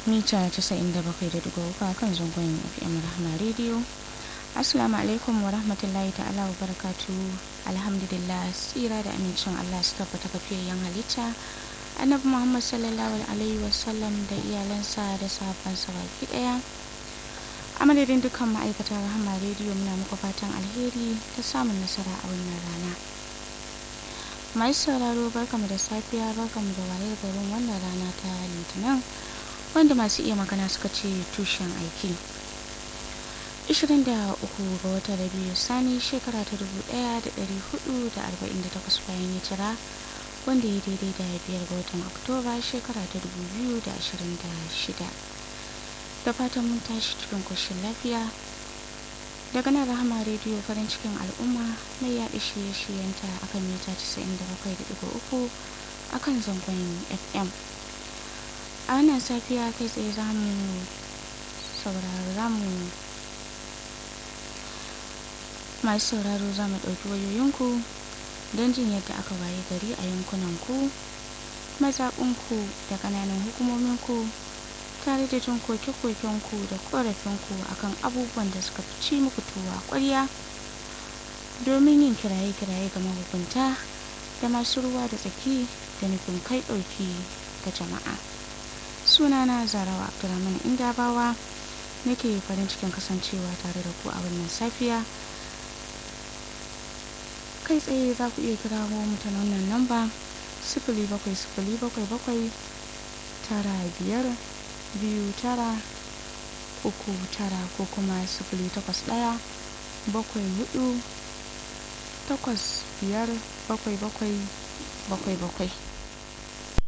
mita 97.3 kan zangon fm rahama rediyo assalamu alaikum wa rahmatullahi ta'ala wa barakatu alhamdulillah tsira da amincin allah su tabbata kafiyayyen halitta annabi muhammad sallallahu alaihi wasallam da iyalansa da sahabbansa baki daya a madadin dukkan ma'aikatan rahama rediyo muna muku fatan alheri ta samun nasara a wannan rana mai sauraro barkamu da safiya barkamu da wayar garin wannan rana ta litinin wanda masu iya magana suka ce tushen aiki 23 ga watan rabiu sani shekara ta 1448 bayan hijira wanda ya daidai da biyar ga watan oktoba shekara ta 2026 da fatan mun tashi cikin koshin lafiya daga nan rahama rediyo farin cikin al'umma mai yaɗa shirye-shiryenta akan mita 97.3 akan zangon fm a wannan safiya kai tsaye za mu sauraro za mu masu sauraro za mu ɗauki wayoyinku don jin yadda aka waye gari a yankunanku mazaɓinku da ƙananan hukumominku tare da jin koke-kokenku da ƙorafinku akan abubuwan da suka fi ci muku tuwa ƙwarya domin yin kiraye-kiraye ga mahukunta da masu ruwa da tsaki da nufin kai ɗauki ga jama'a sunana zarawa abdulrahman indabawa nake farin cikin kasancewa tare da ku a wannan safiya kai tsaye za ku iya kira mu ta wannan namba sifili bakwai sifili bakwai bakwai tara biyar biyu tara uku tara ko kuma sifili takwas ɗaya bakwai hudu takwas biyar bakwai bakwai bakwai bakwai